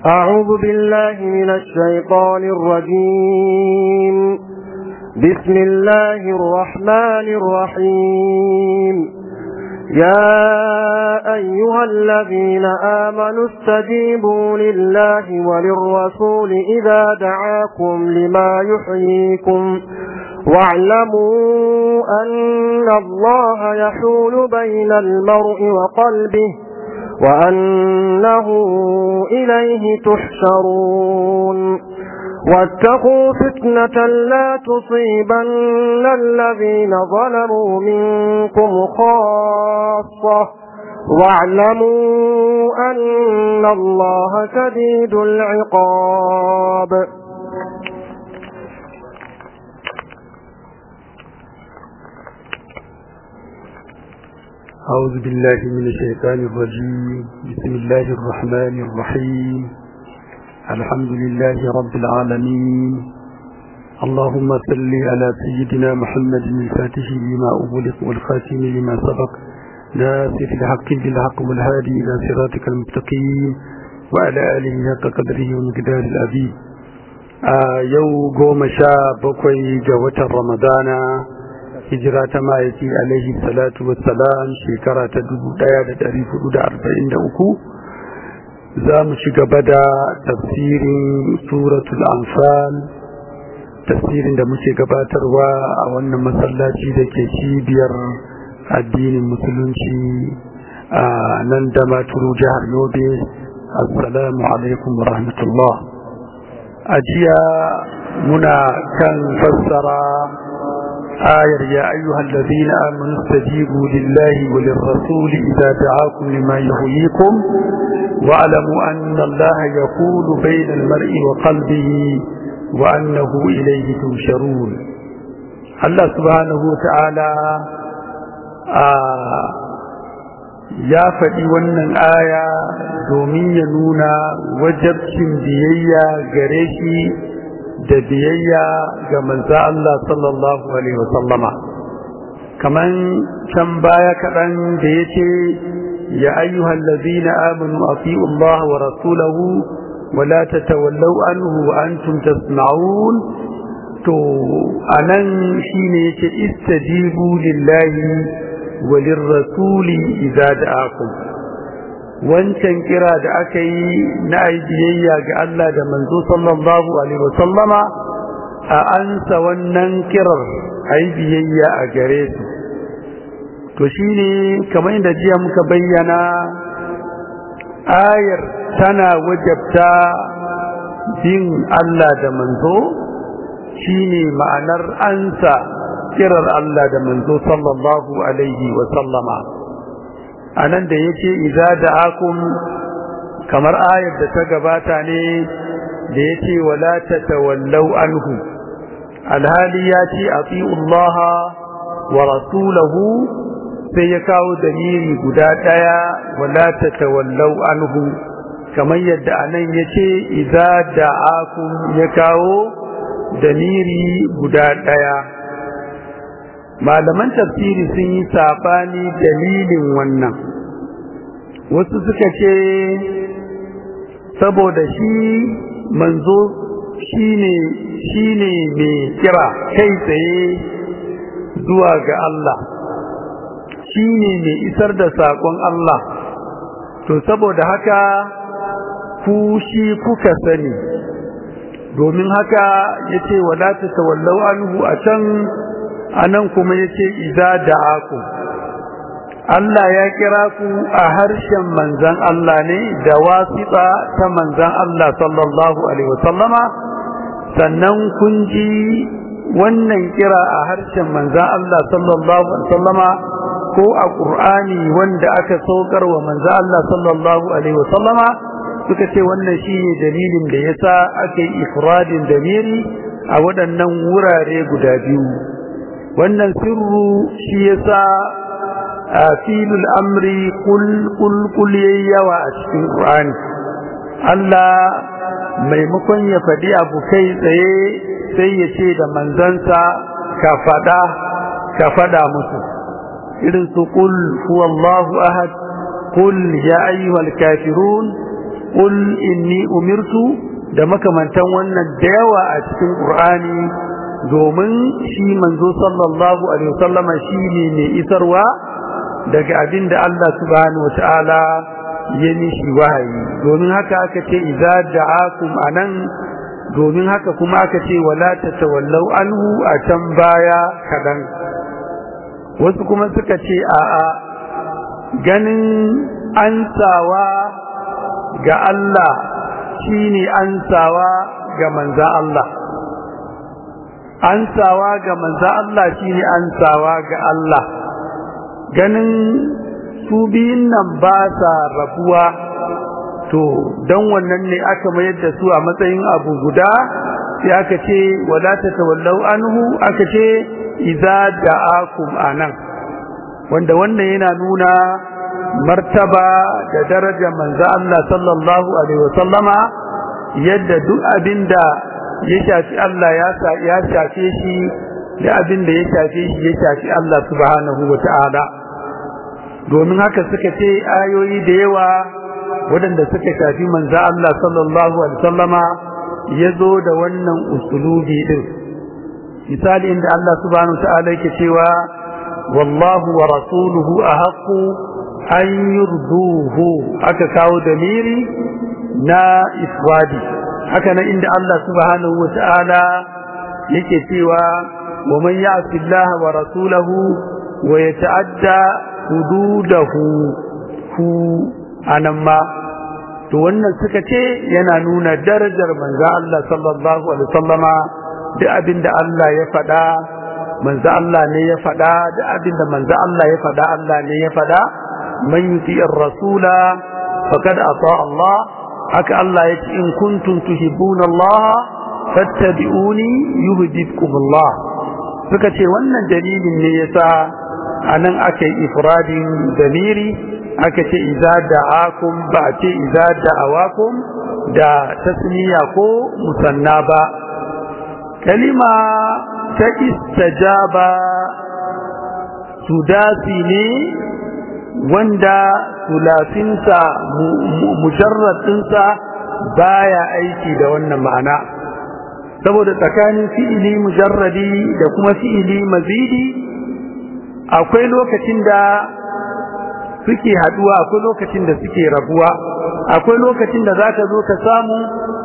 أعوذ بالله من الشيطان الرجيم بسم الله الرحمن الرحيم يا أيها الذين آمنوا استجيبوا لله وللرسول إذا دعاكم لما يحييكم واعلموا أن الله يحول بين المرء وقلبه وأنه إليه تحشرون واتقوا فتنة لا تصيبن الذين ظلموا منكم خاصة واعلموا أن الله شديد العقاب أعوذ بالله من الشيطان الرجيم بسم الله الرحمن الرحيم الحمد لله رب العالمين اللهم صل على سيدنا محمد الفاتح لما أغلق والخاتم لما سبق ناصر الحق بالحق والهادي إلى صراطك المستقيم وعلى آله حق قدره ومقدار العظيم آه يو قوم شاب بكوي جوة رمضان hijira ta ma'aiki alaihi salatu wassalam shekara ta dubu ɗaya da ɗari hudu da arba'in da uku za mu ci gaba da tafsirin suratul anfal tafsirin da muke gabatarwa a wannan masallaci da ke cibiyar addinin musulunci a nan da maturu jihar yobe assalamu alaikum wa rahmatullah a jiya muna kan fassara آية يا أيها الذين آمنوا استجيبوا لله وللرسول إذا دعاكم لما يحييكم واعلموا أن الله يقول بين المرء وقلبه وأنه إليه تنشرون الله سبحانه وتعالى آه ya faɗi wannan aya domin ya nuna wajabcin biyayya gare shi da biyayya ga manzo Allah sallallahu alaihi wasallama kaman can baya kaɗan da yace ya ayyuhal ladina amanu atiu Allah wa rasulahu wa la tatawallaw anhu wa antum tasma'un to anan shine yace istajibu lillahi wa lirrasuli idza da'akum wancan kira da aka yi na ai biyayya ga Allah da manzo sallallahu alaihi wasallama a ansa wannan kirar ai biyayya a gare su to shine kamar da jiya muka bayyana ayar tana wajabta bin Allah da manzo shine ma'anar ansa kirar Allah da manzo sallallahu alaihi wasallama anan da yace idza da'akum kamar ayar da ta gabata ne da yace wala tatawallaw anhu alhali yace atiullaha wa rasulahu sai ya kawo dalili guda daya wala tatawallaw anhu kamar yadda anan yace idza da'akum ya kawo dalili guda daya malaman tafsiri sun yi sabani dalilin wannan wasu suka ce saboda shi manzo shine shine mai kira kai tsaye zuwa ga Allah shine mai isar da sakon Allah to saboda haka ku shi kuka sani domin haka yace wala tatawallau anhu a can anan kuma yace idza da'aku Allah ya kira ku a harshen manzan Allah ne da wasiƙa ta manzan Allah sallallahu alaihi wasallama sannan kun ji wannan kira a harshen manzan Allah sallallahu alaihi wasallama ko a Qur'ani wanda aka saukar wa manzan Allah sallallahu alaihi wasallama suka ce wannan shine dalilin da yasa aka yi ifradin damiri a waɗannan wurare guda biyu wannan sirru shi yasa filul amri kul kul kul yawa a cikin Qur'ani Allah maimakon ya faɗi abu kai tsaye sai ya ce da manzansa ka faɗa ka faɗa musu irin su kul huwallahu ahad kul ya ayyuhal kafirun qul inni umirtu da makamantan wannan da yawa a cikin qur'ani domin shi manzo sallallahu alaihi wasallam shine mai isarwa daga abin da Allah subhanahu wataala ya mishi wahayi domin haka aka ce idza da'akum anan domin haka kuma aka ce wala tatawallau anhu a can baya kadan wasu kuma suka ce a'a ganin ansawa ga Allah shine ansawa ga manzan Allah ansawa ga manzan Allah shine ansawa ga Allah ganin su biyun nan ba sa rabuwa to don wannan ne aka mayar da su a matsayin abu guda sai aka ce wala tatawallau anhu aka ce idza da'akum anan wanda wannan yana nuna martaba da daraja manzo Allah sallallahu alaihi wasallama yadda duk abinda ya shafi Allah ya ya shafe shi da abinda ya shafe shi ya shafi Allah subhanahu wataala domin haka suka ce ayoyi da yawa waɗanda suka shafi manzo Allah sallallahu alaihi wasallama yazo da wannan usulubi din misali inda Allah subhanahu wataala yake cewa wallahu wa rasuluhu ahaqqu an yurduhu aka kawo daliri na iswadi haka nan inda Allah subhanahu wataala yake cewa wa man ya'si Allah wa rasulahu wa yata'adda hududahu hu anan ma to wannan suka ce yana nuna darajar manzo Allah sallallahu alaihi wasallama duk abinda Allah ya faɗa manzo Allah ne ya faɗa duk abinda manzo Allah ya faɗa Allah ne ya faɗa man yuti ar-rasula faqad ata Allah haka Allah yace in kuntum tuhibbuna Allah fattabi'uni yuhibbukum Allah suka ce wannan dalilin ne yasa anan aka yi ifradin damiri aka ce iza da'akum ba ce iza da'awakum da tasniya ko musanna ba kalima ta istajaba sudasi ne wanda sulafinsa mujarradinsa baya aiki da wannan ma'ana saboda tsakanin fi'ili mujarradi da kuma fi'ili mazidi akwai lokacin da suke haduwa akwai lokacin da suke rabuwa akwai lokacin da zaka zo ka samu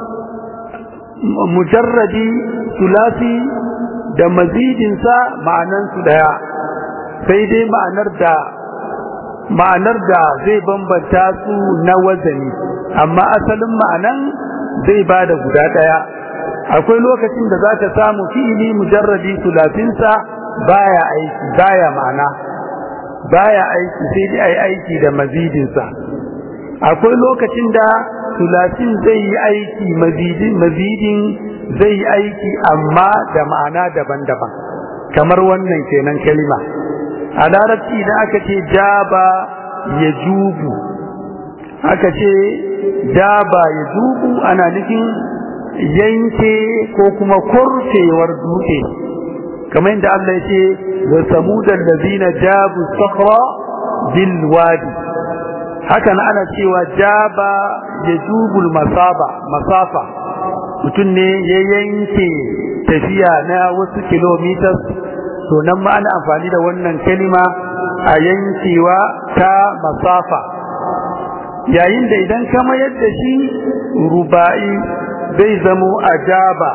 mujarradi sulasi da mazidinsa ma'anan su daya sai dai ma'anar da ma'anar da zai bambanta su na wazani amma asalin ma'anan zai bada guda daya akwai lokacin da zaka samu fi'ili mujarradi sulasinsa baya aiki baya ma'ana baya aiki sai dai ai aiki da mazidinsa akwai lokacin da sulasin zai yi aiki mazidin mazidin zai yi aiki amma da ma'ana daban-daban kamar wannan kenan kalima a larabci da aka ce jaba ya jubu aka ce jaba ya jubu ana nufin yanke ko kuma kurfewar dutse kamar yadda Allah ya ce wa samudan lazina jabu sakhra bil wadi haka ana cewa jaba ya jubul masaba masafa mutum ne ya yanke tafiya na wasu kilometers to nan ma ana amfani da wannan kalima a yankewa ta masafa yayin da idan ka mayar da shi ruba'i zai zamo ajaba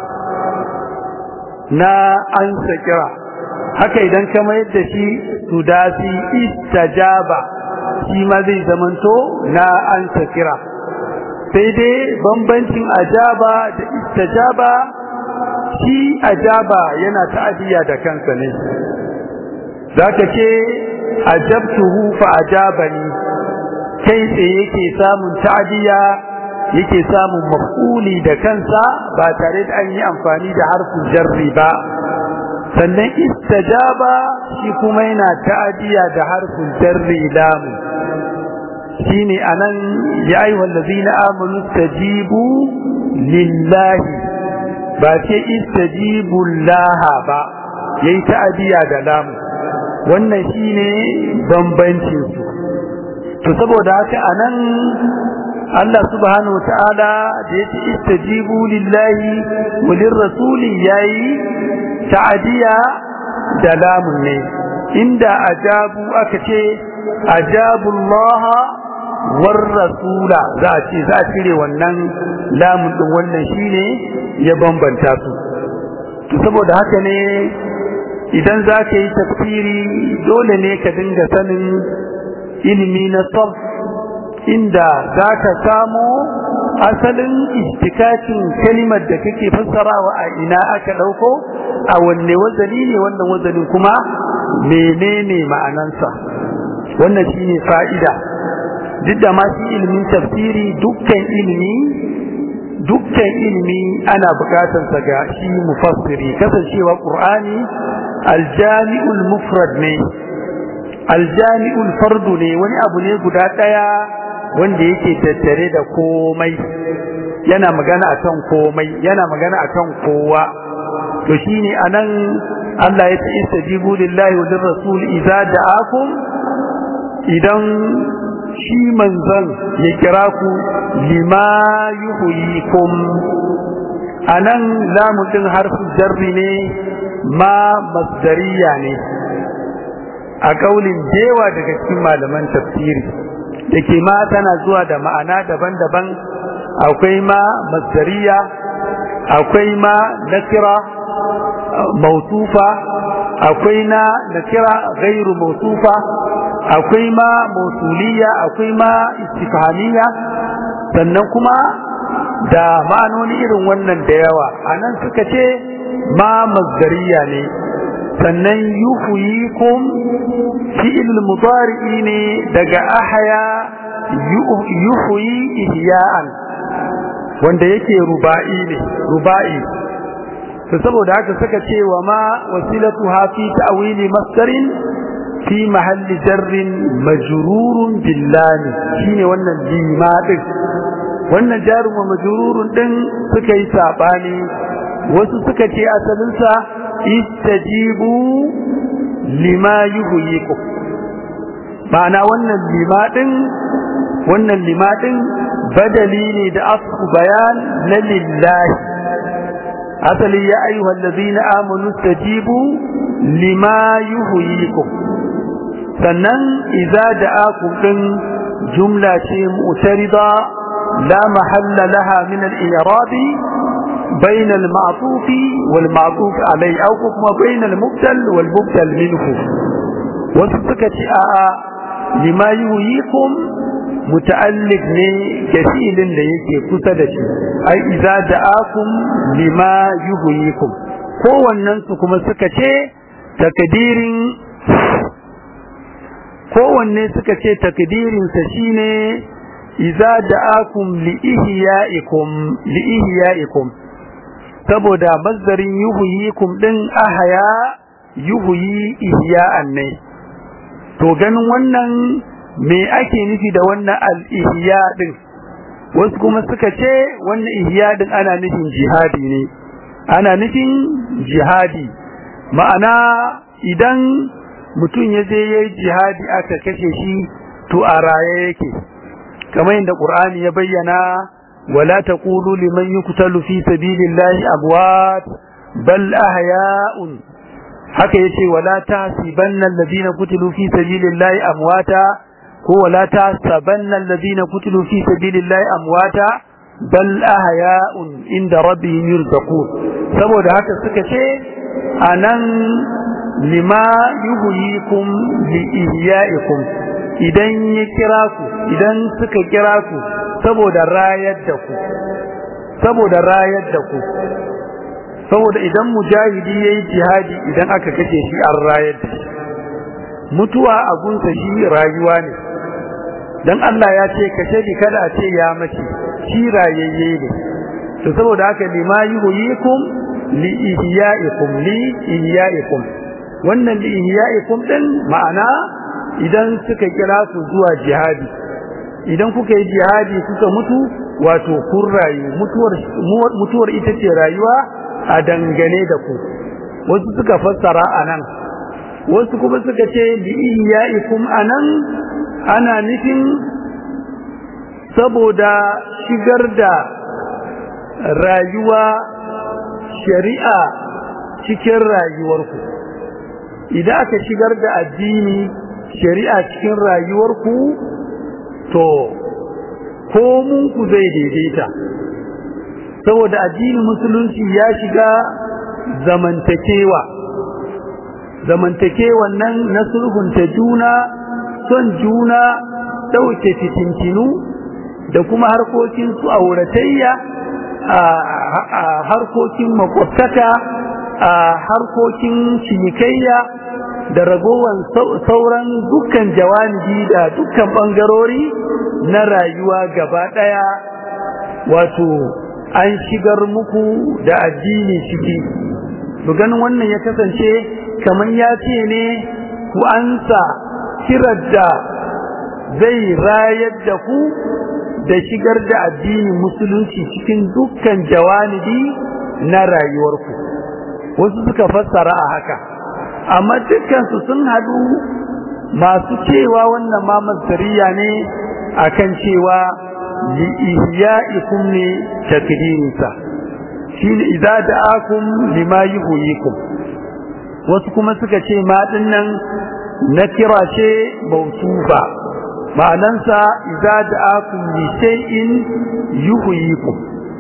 na ansa kira haka idan ka mayar da shi sudasi istajaba shi ma zai zamanto na ansa kira sai dai bambancin ajaba da istajaba shi ajaba yana ta'adiyya da kansa ne zaka ce ajabtuhu fa ajabani kai tsaye yake samun ta'adiyya yake samun maf'uli da kansa ba tare da an yi amfani da harfin jarri ba sannan istajaba shi kuma yana ta'adiyya da harfin jarri lamu shine anan ya ayyuhal ladzina amanu tajibu lillahi ba ce istajibu laha ba yayi ta'adiya da lamu wannan shine bambancin su to saboda haka anan Allah subhanahu wataala da yace istajibu lillahi wa lirrasuli yayi ta'diya da lamun ne inda ajabu aka ce ajabu Allah war rasula za a ce za a cire wannan lamun din wannan shine ya bambanta su to saboda haka ne idan za ka yi tafsiri dole ne ka dinga sanin ilimi na sarf inda za ka samo asalin istikacin kalimar da kake fassarawa a ina aka ɗauko a wanne wazani ne wannan wazanin kuma menene ma'anansa wannan shine fa'ida duk da ma shi ilimin tafsiri dukkan ilimi dukkan ilimi ana bukatar sa ga shi mufassiri kasancewa qur'ani aljami'ul mufrad ne aljami'ul fardu ne wani abu ne guda daya wanda yake tattare da komai yana magana akan komai yana magana akan kowa to shine anan Allah ya ce istajibu lillahi wa lirrasul idza da'akum idan shi manzon ya kira ku lima yuhyikum anan lamu din harfin jarri ne ma masdariya ne a kaulin dewa daga cikin malaman tafsiri da ke ma tana zuwa da ma'ana daban-daban akwai ma masdariya akwai ma nakira mausufa akwai na nakira gairu mausufa akwai ma mausuliya akwai ma istifhamiya sannan kuma da ma'anoni irin wannan da yawa anan suka ce ma masdariya ne sannan yuhyikum fi'il mudari ne daga ahya yuhyi ihya'an wanda yake ruba'i ne ruba'i to saboda haka suka ce wa ma wasilatuha fi ta'wili masdarin fi mahalli jarrin majrurun billahi shine wannan lima din wannan jarun wa majrurun din suka yi sabani wasu suka ce asalinsa istajibu lima yuhyikum ma'ana wannan lima din wannan lima din badali ne da asku bayan na lillahi asali ya ayyuhal ladina amanu istajibu lima yuhyikum sannan idza da'akum din jumla ce mu'tarida la mahalla laha min al-i'rab بين المعطوف والمعطوف عليه أو كما بين المبتل والمبتل منه وسكت آآ لما يهيكم متعلق ne kafilin da yake kusa da shi ai idza da'akum lima yuhyikum kowannen su kuma suka ce takdirin kowanne suka ce takdirin sa shine idza da'akum li ihya'ikum li ihya'ikum saboda mazdarin yuhyikum din ahya yuhyi ihya'an ne to ganin wannan me ake nufi da wannan al-ihya din wasu kuma suka ce wannan ihya din ana nufin jihadi ne ana nufin jihadi ma'ana idan mutum ya je yayi jihadi aka kashe shi to a raye yake kamar yadda Qur'ani ya bayyana ولا تقولوا لمن يقتل في سبيل الله أموات بل أحياء haka yace wala tahsibanna alladhina qutilu fi sabilillahi amwata ko wala tahsabanna alladhina qutilu fi sabilillahi amwata bal ahya'un inda rabbihim yurzaqun saboda haka suka ce anan lima yuhyikum li ihya'ikum idan ya kira ku idan suka kira ku saboda rayar da ku saboda rayar da ku saboda idan mujahidi yayi jihadi idan aka kace shi an rayar da shi mutuwa a gunsa shi rayuwa ne dan Allah ya ce kashe ni kada a ce ya mace shi rayayye ne to saboda haka lima yuhyikum li ihya'ikum li ihya'ikum wannan li ihya'ikum din ma'ana idan suka kira su zuwa jihadi idan kuka yi jihadi kuka mutu wato kun rayu mutuwar mutuwar ita ce rayuwa a dangane da ku wasu suka fassara anan wasu kuma suka ce bi iyaikum anan ana nufin saboda shigar da rayuwa shari'a cikin rayuwarku idan aka shigar da addini shari'a cikin rayuwarku to komunku zai daidaita saboda addinin musulunci ya shiga zamantakewa zamantakewan nan na sulhunta juna son juna ɗauke fitintinu da kuma harkokin su auratayya a harkokin makwabtaka a harkokin cinikayya da ragowar sauran dukkan jawanibi da dukkan ɓangarori na rayuwa gaba ɗaya wato an shigar muku da addini ciki ganin wannan ya kasance kamar ya ce ne ku ansa kirar da zai rayar da ku da shigar da addinin musulunci cikin dukkan jawanibi na rayuwarku wasu suka fassara a haka amma dukkansu sun hadu masu cewa wannan ma masariya ne akan cewa li ihya'ikum ne takdirinsa shine idza da'akum lima yuhyikum wasu kuma suka ce ma dinnan na kira ce mausufa ma'anansa idza da'akum li shay'in yuhyikum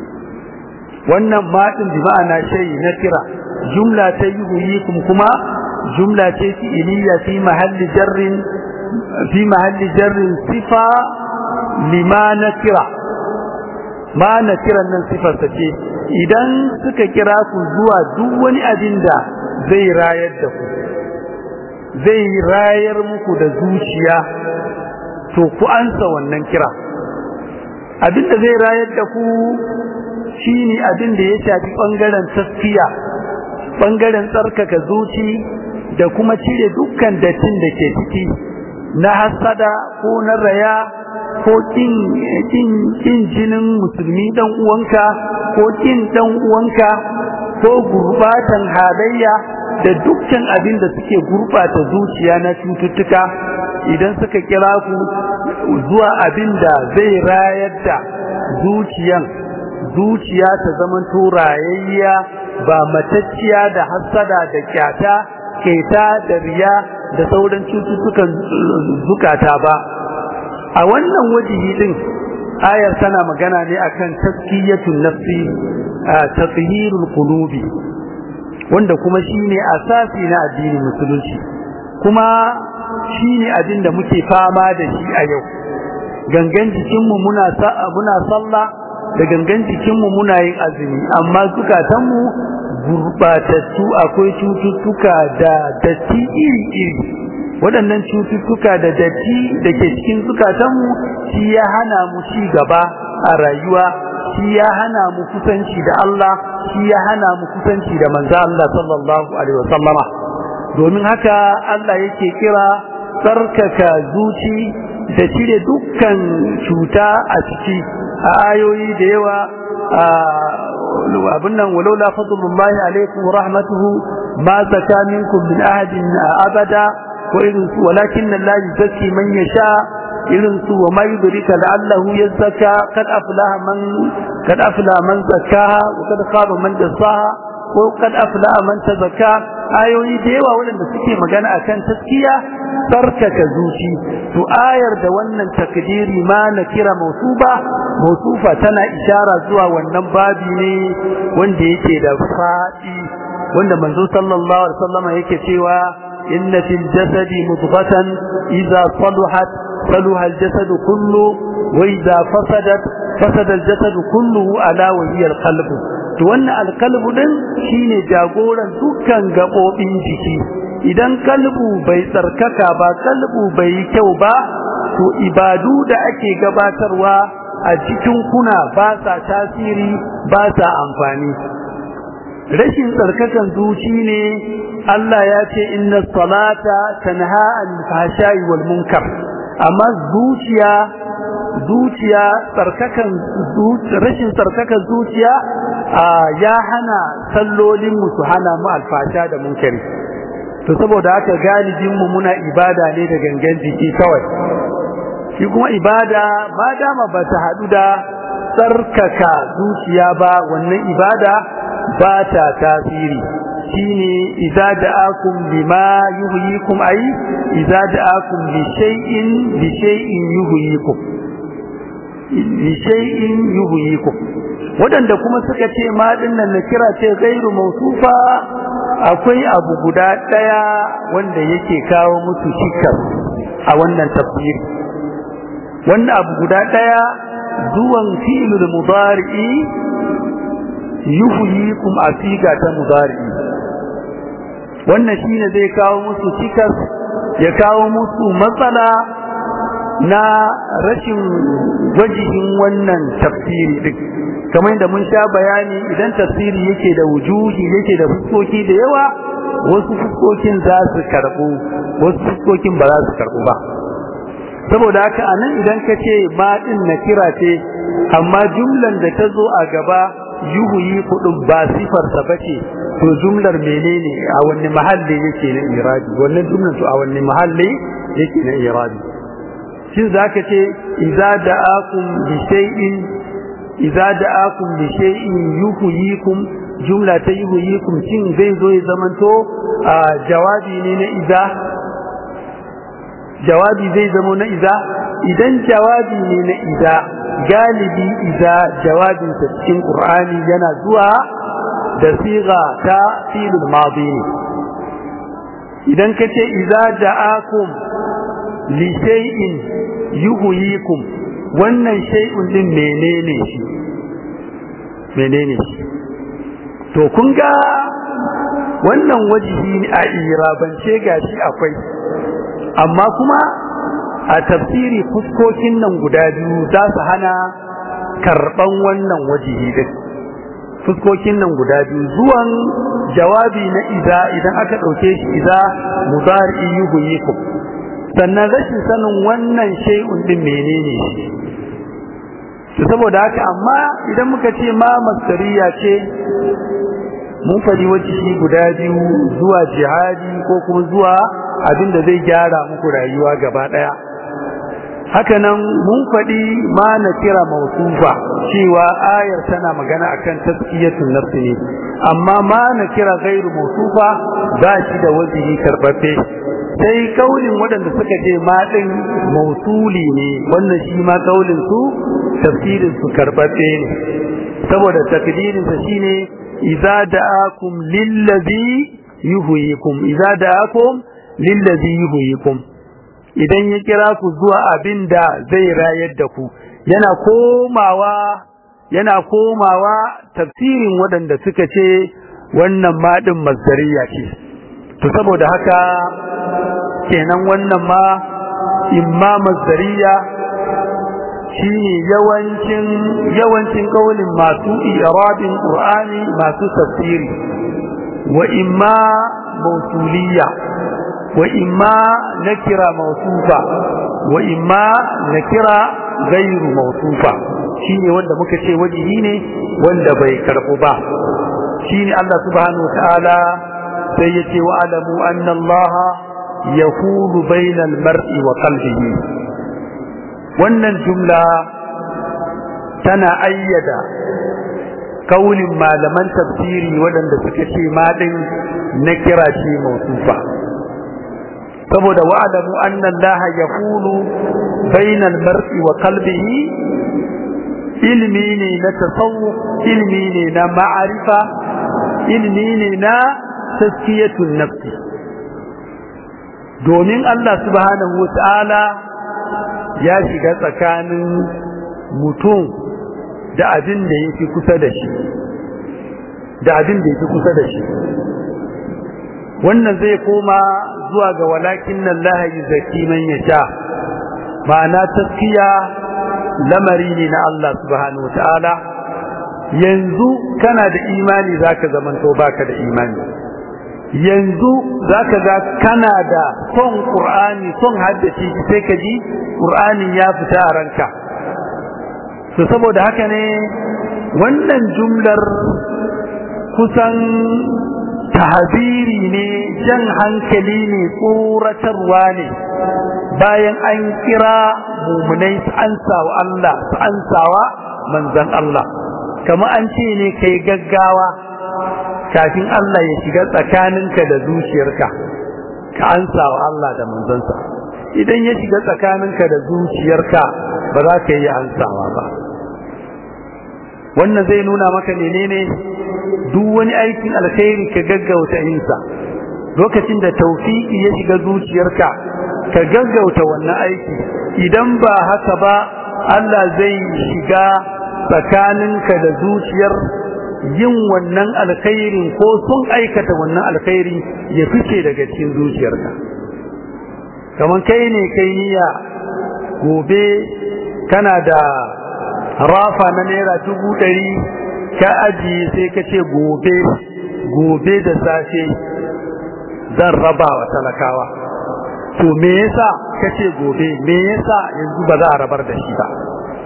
wannan ma din bi ma'ana shay na kira jumla ta yuhyikum kuma jumla ce fi'iliya fi mahalli jarrin fi mahalli jarrin sifa lima nakira ma nakiran nan sifar ta ce idan suka kira ku zuwa duk wani abin da zai rayar da ku zai rayar muku da zuciya to ku ansa wannan kira abin da zai rayar da ku shine abin da ya shafi bangaren taskiya bangaren tsarkaka zuci da kuma cire dukkan dattin da ke ciki na hasada ko na raya ko kin kin jinin musulmi dan uwanka ko kin dan uwanka ko gurbatan halayya da dukkan abin da suke gurbata zuciya na cututtuka idan suka kira ku zuwa abin da zai rayar da zuciyan zuciya ta zaman turayayya ba matacciya da hasada da kyata keta da riya da sauran cututtukan zukata ba a wannan wajihi din ayar tana magana ne akan taskiyatun nafsi tathhirul qulubi wanda kuma shine asasi na addinin musulunci kuma shine abin da muke fama da shi a yau gangan jikinmu muna muna sallah da gangan jikinmu muna yin azumi amma zukatanmu gurbatattu akwai cututtuka da datti iri-iri waɗannan cututtuka da datti da ke cikin zukatanmu shi ya hana mu ci gaba a rayuwa shi ya hana mu kusanci da Allah shi ya hana mu kusanci da manzo Allah sallallahu alaihi wasallama domin haka Allah yake kira tsarkaka zuci da cire dukkan cuta a ciki a ayoyi da yawa abin nan walaula fadlullahi alaikum rahmatuhu ma zaka minkum min ahadin abada ko irin su walakin Allah yuzakki man yasha irin su wa ma yudrika la'allahu yazakka kad aflaha man kad aflaha man zakkaha wa kad khaba man dassaha ko kad aflaha man tazakka ayoyi da yawa waɗanda suke magana akan taskiya tsarkaka zuci to ayar da wannan takdiri ma na kira mausuba mausufa tana ishara zuwa wannan babi ne wanda yake da faɗi wanda manzo sallallahu alaihi wasallam yake cewa inna fil jasadi mudghatan idza saluhat saluha al jasad kullu wa idza fasadat fasada al jasad kulluhu ala wa hiya al qalb to wannan al qalb din shine jagoran dukkan gabobin jiki idan kalbu bai tsarkaka ba kalbu bai yi kyau ba to ibadu da ake gabatarwa a cikin kuna ba sa tasiri ba sa amfani rashin tsarkakan zuci ne Allah ya ce inna salata tanha anil fahsha'i wal munkar amma zuciya zuciya tsarkakan rashin tsarkakan zuciya ya hana sallolin mu su hana mu alfasha da munkari to saboda haka galibin mu muna ibada ne da gangan jiki kawai shi kuma ibada ba dama ba ta haɗu da tsarkaka zuciya ba wannan ibada ba ta tasiri shine idza da'akum lima yuhyikum ay idza da'akum li shay'in li shay'in yuhyikum li shay'in yuhyikum wadanda kuma suka ce ma dinnan na kira ce gairu mausufa akwai abu guda daya wanda yake kawo musu shikar a wannan tafsiri wannan abu guda daya zuwan fi'lul mudari'i yuhyikum asiga ta mudari'i wannan shine zai kawo musu cikas ya kawo musu matsala na rashin wajihin wannan tafsiri din kamar yadda mun sha bayani idan tafsiri yake da wujuhi yake da fuskoki da yawa wasu fuskokin za su karbu wasu fuskokin ba za su karbu ba saboda haka anan idan ka ce ma din na kira ce amma jumlan da ta zo a gaba yuhuyi kudin ba sifarsa bace to jumlar menene a wani mahalli yake na iradi wannan jumlar to a wani mahalli yake na iradi shin zaka ce idza da'akum bi shay'in idza da'akum bi shay'in yuhyikum jumla ta yuhyikum shin zai zo ya zamanto a jawabi ne na idza jawabi zai zama na idza idan jawabi ne na idza galibi idza jawabinsa cikin qur'ani yana zuwa da siga ta filul madi ne idan ka ce idza da'akum li shay'in yuhyikum wannan shay'un din menene shi menene shi to kun ga wannan wajihi ne a irabance gashi akwai amma kuma a tafsiri fuskokin nan guda biyu za su hana karban wannan wajihi din fuskokin nan guda biyu zuwan jawabi na iza idan aka ɗauke shi iza mudari yuhyikum sannan rashin sanin wannan shay'un din menene shi to saboda haka amma idan muka ce ma masdariya ce mun faɗi wajihi guda biyu zuwa jihadi ko kuma zuwa abin da zai gyara muku rayuwa gaba ɗaya haka nan mun faɗi ma na kira mausufa cewa ayar tana magana akan taskiyatun nafsi ne amma ma na kira gairu mausufa ba shi da wajihi karɓaɓɓe sai kaulin waɗanda suka ce ma ɗin mausuli ne wannan shi ma kaulin su tafsirin su karɓaɓɓe ne saboda takdirin sa shine idza da'akum lillazi yuhyikum idza da'akum lillazi yuhyikum idan ya kira ku zuwa abin da zai rayar da ku yana komawa yana komawa tafsirin waɗanda suka ce wannan maɗin masdariya ce to saboda haka kenan wannan ma imma masdariya shine yawancin yawancin kaulin masu irabin qur'ani masu tafsiri wa imma mausuliya وإما نكرة موصوفة وإما نكرة غير موصوفة شيني وندا مكتشي وجهيني وندا بيكرقبا شيني الله سبحانه وتعالى سيتي وأعلموا أن الله يقول بين المرء وقلبه wannan jumla tana ayyada kaulin malaman tafsiri waɗanda suka ce ma ɗin na kira shi mausufa saboda wa'adamu anna Allah yaqulu bainal mar'i wa qalbihi ilmi ne na tasawuf ilmi ne na ma'arifa ilmi ne na taskiyatun nafsi domin Allah subhanahu wa ta'ala ya shiga tsakanin mutum da abin da yake kusa da shi da abin da yake kusa da shi wannan zai koma zuwa ga walakin nan lahayi zaki man ya sha ma'ana taskiya lamari ne na Allah subhanahu ta'ala yanzu kana da imani zaka zamanto baka da imani yanzu zaka ga kana da son qur'ani son haddace sai ka ji qur'ani ya fita a ranka to saboda haka ne wannan jumlar kusan tahziri ne jan hankali ne tsoratarwa ne bayan an kira mumunai su ansawa Allah su ansawa manzan Allah kamar an ce ne kai gaggawa kafin Allah ya shiga tsakaninka da zuciyarka ka ansawa Allah da manzansa idan ya shiga tsakaninka da zuciyarka ba za ka yi ansawa ba wannan zai nuna maka menene duk wani aikin alkhairi ka gaggauta yinsa lokacin da taufiki ya shiga zuciyarka ka gaggauta wannan aiki idan ba haka ba Allah zai shiga tsakaninka da zuciyar yin wannan alkhairin ko sun aikata wannan alkhairi ya fice daga cikin zuciyarka kamar kai ne kai niyya gobe kana da rafa na naira dubu ɗari ka ajiye sai ka ce gobe gobe da safe zan raba wa talakawa to me yasa ka ce gobe me yasa yanzu ba za a rabar da shi ba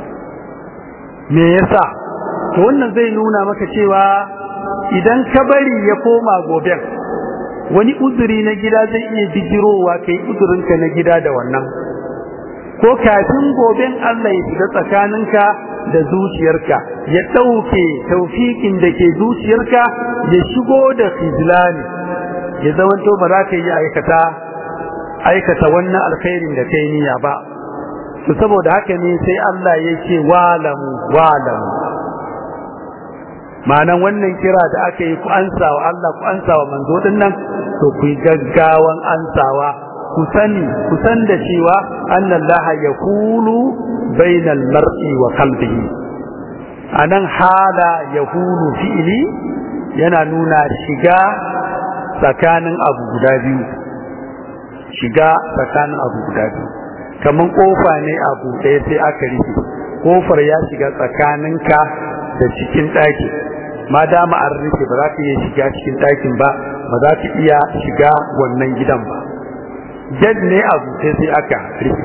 me yasa to wannan zai nuna maka cewa idan ka bari ya koma goben wani uzuri na gida zai iya bijirowa kai uzurinka na gida da wannan ko kafin goben Allah ya shiga tsakaninka da zuciyarka ya ɗauke taufikin da ke zuciyarka ya shigo da khizlani ya zamanto ba za ka yi aikata aikata wannan alkhairin da kai niyya ba to saboda haka ne sai Allah ya ce walamu walamu ma'anan wannan kira da aka yi ku ansawa Allah ku ansawa manzo din nan to ku gaggawan ansawa ku sani ku san da cewa annallaha yaqulu bainal mar'i wa qalbihi anan hala yaqulu fi'li yana nuna shiga tsakanin abu guda biyu shiga tsakanin abu guda biyu kaman kofa ne abu ɗaya sai aka rufe kofar ya shiga tsakaninka da cikin ɗaki ma dama an rufe ba za ka iya shiga cikin ɗakin ba ba za ka iya shiga wannan gidan ba jad ne abu sai sai aka rufe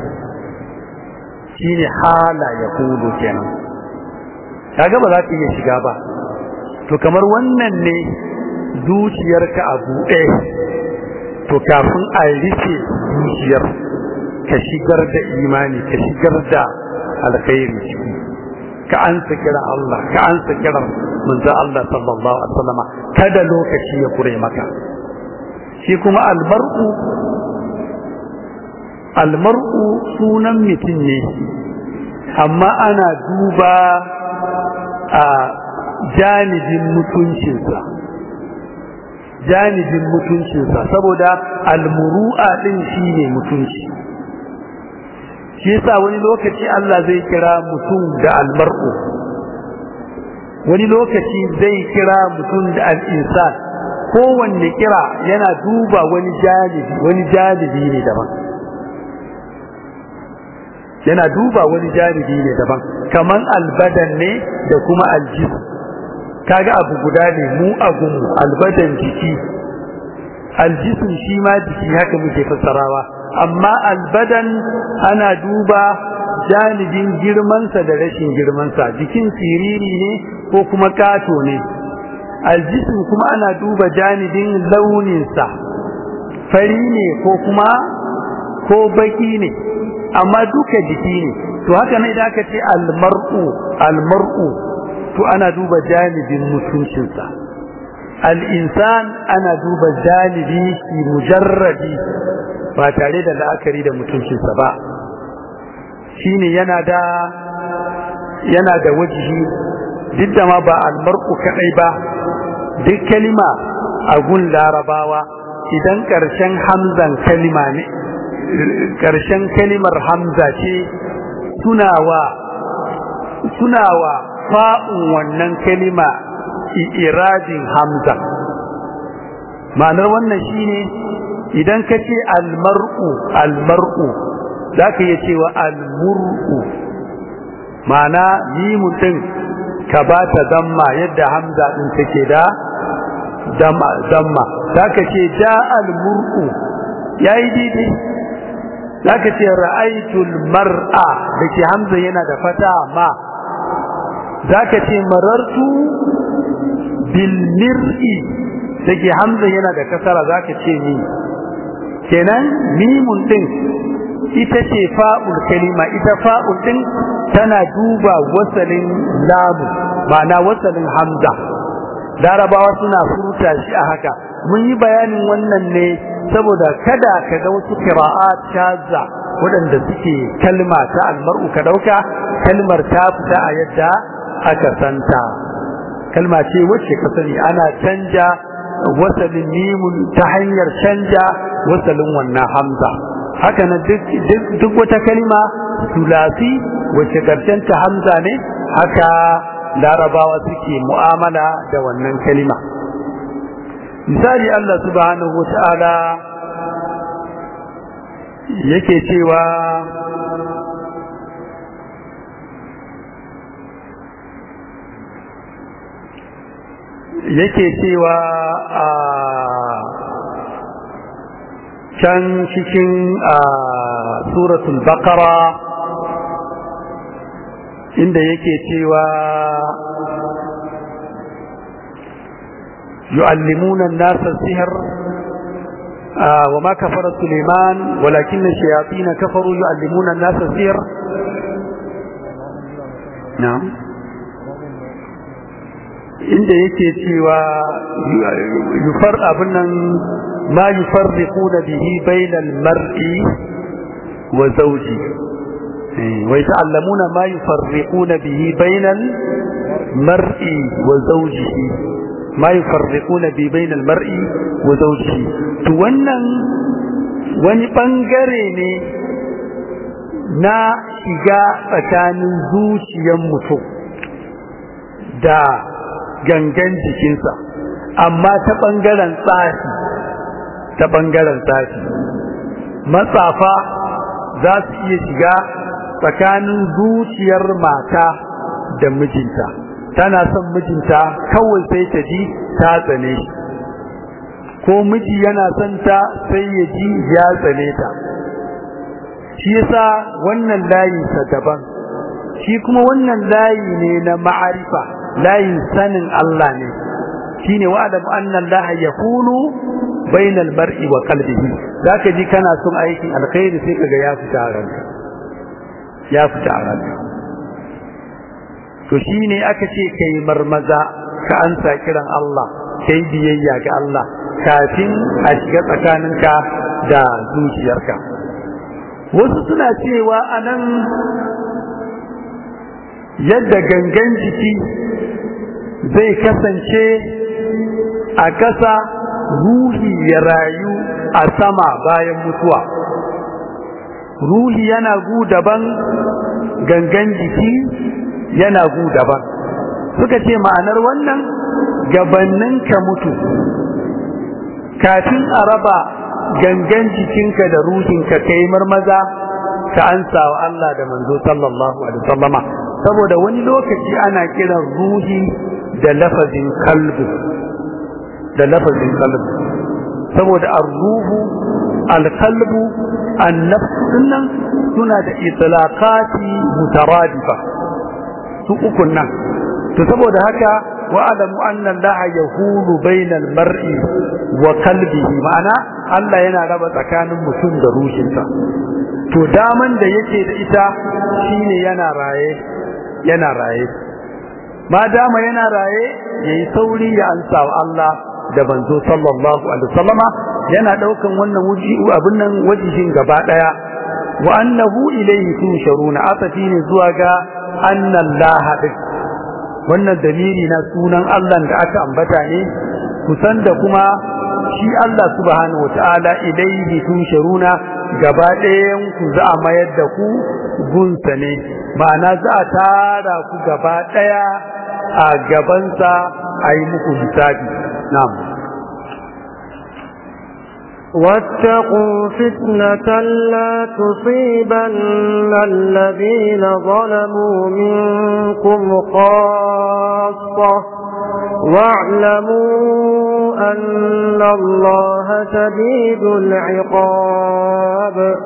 shine hala ya kudu kenan kaga ba za ka iya shiga ba to kamar wannan ne zuciyarka a buɗe to kafin a rufe zuciyar ka shigar da imani ka shigar da alkhairi ciki ka ansa kira Allah ka ansa kira manzo Allah sallallahu alaihi wasallam kada lokaci ya kure maka shi kuma almar'u almar'u sunan mutum ne amma ana duba a janibin mutuncinsa janibin mutuncinsa saboda almuru'a din shine mutunci shi yasa wani lokaci Allah zai kira mutum da almar'u wani lokaci zai kira mutum da al'insan kowanne kira yana duba wani janibi wani janibi ne daban yana duba wani janibi ne daban kaman albadan ne da kuma aljis kaga abu guda ne mu agun albadan jiki aljisun shi ma jiki haka muke fassarawa amma albadan ana duba janibin girmansa da rashin girmansa jikin siriri ne ko kuma kato ne aljisun kuma ana duba janibin launinsa fari ne ko kuma ko baki ne amma duka jiki ne to haka ne da aka ce almar'u almar'u to ana duba janibin mutuncinsa al'insan ana duba janibi mujarradi ba tare da la'akari da mutuncinsa ba shine yana da yana da wajihi duk da ma ba almar'u kadai ba duk kalima a gun larabawa idan ƙarshen hamzan kalima ne ƙarshen kalimar hamza ce tunawa tunawa fa'un wannan kalima iradin hamza ma'anar wannan shine idan ka ce almar'u almar'u za ka iya cewa almur'u ma'ana mimun ɗin ka ba ta zamma yadda hamza ɗin take da zamma za ka ce ja almur'u ya yi daidai za ka ce ra'aitul mar'a da ke hamza yana da fata ma za ka ce marartu bilmir'i da ke hamza yana da kasara za ka ce ni kenan mimun ɗin ita ce fa'ul kalima ita fa'ul din tana duba wasalin lamu ma'ana wasalin hamza larabawa suna furta shi a haka mun yi bayanin wannan ne saboda kada ka ga wasu kira'a shaza waɗanda suke kalma ta almar'u ka ɗauka kalmar ta fita a yadda aka santa kalma ce wacce ka sani ana canja wasalin mimun ta hanyar canja wasalin wannan hamza haka na duk wata kalma sulasi wacce ta hamza ne haka larabawa suke mu'amala da wannan kalima misali Allah subhanahu wa ta'ala yake cewa yake cewa a can cikin suratul baqara inda yake cewa yu'allimuna an-nasa sihr وما كفر سليمان ولكن الشياطين كفروا يعلمون الناس السحر نعم inda yake cewa yufar abin nan ma yufarriquna bihi bainal mar'i wa zawji wa yata'allamuna ma yufarriquna bihi bainal mar'i wa zawjihi ma yufarriquna bi bainal mar'i wa zawjihi to wannan wani bangare ne na shiga tsakanin zuciyar mutum da gangan jikinsa amma ta ɓangaren tsafi ta ɓangaren tsafi matsafa za su iya shiga tsakanin zuciyar mata da mijinta tana son mijinta kawai sai ta ji ta tsane shi ko miji yana son ta sai ya ji ya tsane ta shi yasa wannan layinsa daban shi kuma wannan layi ne na ma'arifa layin sanin Allah ne shine wa'adamu anna Allah yakunu bainal mar'i wa qalbihi zaka ji kana son aikin alkhairi sai kaga ya fita a ranka ya fita a ranka to shine aka ce kai marmaza ka ansa kiran Allah kai biyayya ga Allah kafin a shiga tsakaninka da zuciyarka wasu suna cewa anan yadda gangan jiki zai kasance a ƙasa ruhi ya rayu a sama bayan mutuwa ruhi yana gu daban gangan jiki yana gu daban suka ce ma'anar wannan gabannin ka mutu kafin a raba gangan jikinka da ruhinka kai marmaza ka ansa wa Allah da manzo sallallahu alaihi wasallama saboda wani lokaci ana kiran ruhi da lafazin kalbu da lafazin kalbu saboda ar-ruhu al-qalbu an-nafs dinnan suna da itlaqati mutaradifa su ukun nan to saboda haka wa alamu anna Allah yahulu bainal mar'i wa qalbihi ma'ana Allah yana raba tsakanin mutum da ruhinsa to daman da yake da ita shine yana raye yana raye ma dama yana raye yayi sauri ya ansa wa Allah da banzo sallallahu alaihi wasallama yana daukan wannan wuji abin nan wajibin gaba daya wa annahu ilayhi tusharuna asafi ne zuwa ga anna Allah din wannan dalili na sunan Allah da aka ambata ne kusan da kuma shi Allah subhanahu wataala ilayhi tusharuna gaba ɗayan ku za a mayar da ku gunsa ne ma'ana za a tara ku gaba ɗaya a gabansa a yi muku hisabi na'am واتقوا فتنة لا تصيبن الذين ظلموا منكم خاصة واعلموا أن الله شديد العقاب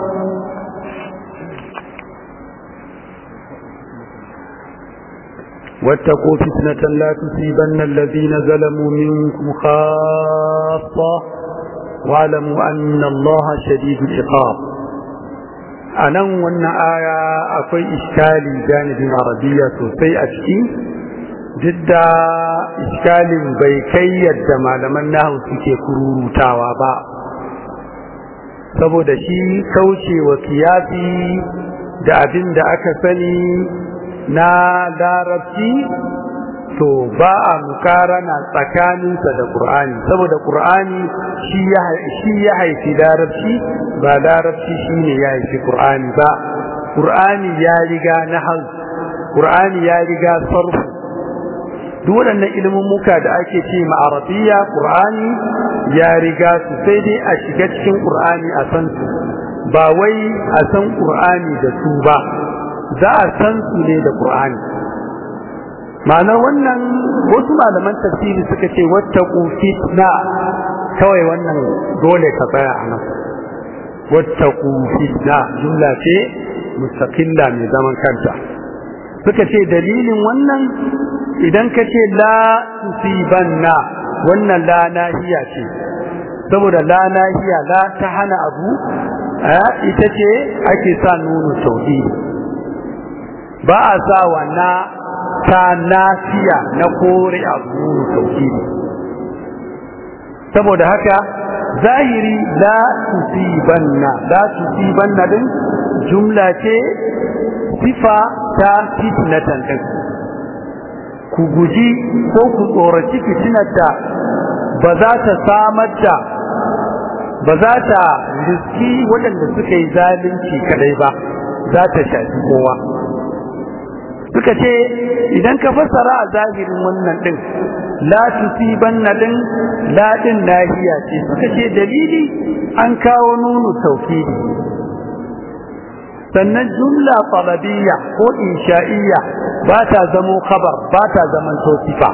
واتقوا فتنة لا تصيبن الذين ظلموا منكم خاصة واعلموا أن الله شديد العقاب a nan wannan aya akwai iskali janibin arabiya sosai a ciki duk da iskalin bai kai yadda malaman nahu suke kururutawa ba saboda shi kauce wa kiyasi da abin da aka sani na larabci to ba a mukarana tsakaninsa da ƙur'ani saboda ƙur'ani shi ya haifi larabci ba larabci shi ne ya haifi ƙur'ani ba ƙur'ani ya riga na hal ƙur'ani ya riga sarfu duk waɗannan ilimin muka da ake ce ma'arabiya ƙur'ani ya riga su sai dai a shiga cikin ƙur'ani a san su ba wai a san ƙur'ani da su ba za a san su ne da ƙur'ani ma'anar wannan wasu malaman tafsiri suka ce wattaqu fitna kawai wannan dole ka tsaya a nan wattaqu fitna jumla ce mustaqilla mai zaman kanta suka ce dalilin wannan idan ka ce la tusibanna wannan la nahiya ce saboda la nahiya la ta hana abu ita ce ake sa nunu sauki ba a sa wa na ta nafiya na kore abu nunu sauki saboda haka zahiri la tusibanna la tusibanna din jumla ce sifa ta fitnatan din ku guji ko ku tsoraci fitinar da ba za ta samar da ba za ta riski waɗanda suka yi zalunci kadai ba za ta shafi kowa suka ce idan ka fassara a zahirin wannan ɗin la tusibanna din la din nahiya ce suka ce dalili an kawo nunu tawkidi sannan jumla talabiyya ko insha'iyya ba ta zamo khabar ba ta zaman sifa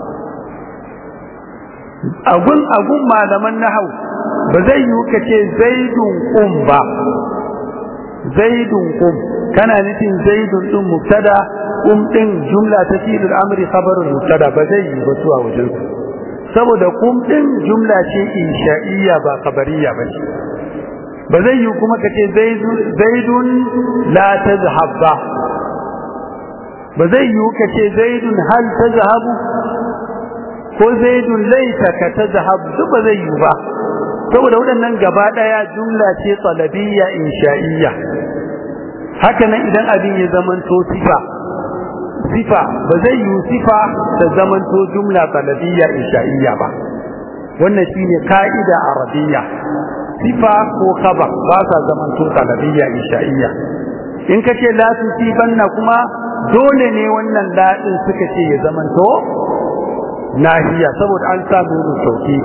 agun agun malaman nahau ba zai yi ka ce zaidun qum ba zaidun qum kana nufin zaidun din mubtada qum din jumla ta filul amri khabarul mubtada ba zai yi ba su a wajen saboda qum din jumla ce insha'iyya ba khabariya ba ce ba zai yi kuma ka ce zaidun la tazhab ba ba zai yi ka ce zaidun hal tazhabu ko zaidun laita ka tazhabu duk ba zai yi ba saboda waɗannan gaba ɗaya jumla ce talabiyya insha'iyya haka nan idan abin ya zamanto sifa sifa ba zai yi sifa ta zamanto jumla talabiyya insha'iyya ba wannan shine ka'ida arabiyya sifa ko khabar ba sa zamanto talabiyya insha'iyya in ka ce la tusibanna kuma dole ne wannan la din suka ce ya zamanto nahiya saboda an sa nunu sauki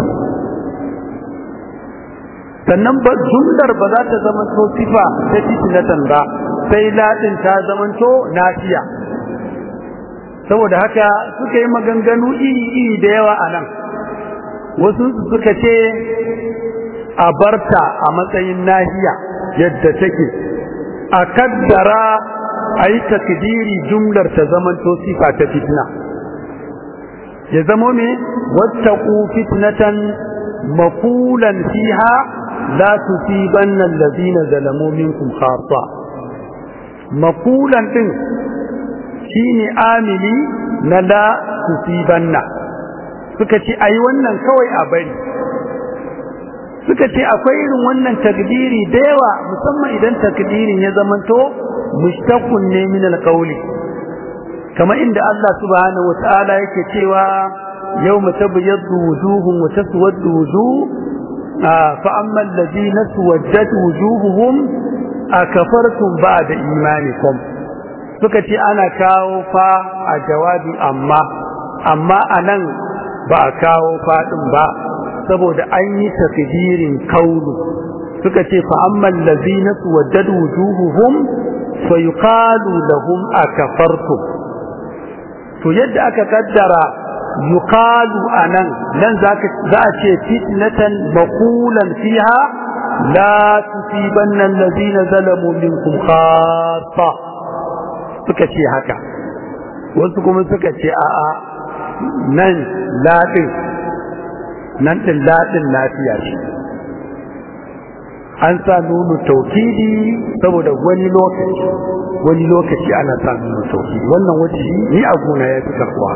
sannan ba jumlar ba za ta zamanto sifa ta titinatan ba sai la din ta zamanto nafiya saboda haka suka yi maganganu iri-iri da yawa a nan wasu suka ce a barta a matsayin nahiya yadda take a kaddara a yi takdiri jumlar ta zamanto sifa ta fitna ya zamo me wattaqu fitnatan maqulan fiha la tusibanna allazina zalamu minkum khassa maqulan din shine amili na la tusibanna suka ce ayi wannan kawai a bari suka ce akwai irin wannan takdiri da yawa musamman idan takdirin ya zamanto mushtaqun ne min alqawli kama inda Allah subhanahu wataala yake cewa yawma tabyaddu wujuhum wa taswaddu wujuh fa amma alladhina suwaddat wujuhuhum akafartum ba'da imanikum suka ce ana kawo fa a jawabi amma amma anan ba a kawo faɗin ba saboda an yi takdirin kaulu suka ce fa amman lazina suwaddadu wujuhuhum fa yuqalu lahum akafartum to yadda aka kaddara yuqalu anan nan zaka za a ce fitnatan maqulan fiha la tusibanna allazina zalamu minkum khassa suka ce haka wasu kuma suka ce a'a nan ladin nan ɗin laɗin lafiya ce an sa nunu taukidi saboda wani lokaci wani lokaci ana sa nunu taukidi wannan waje ni a gona ya fi karbuwa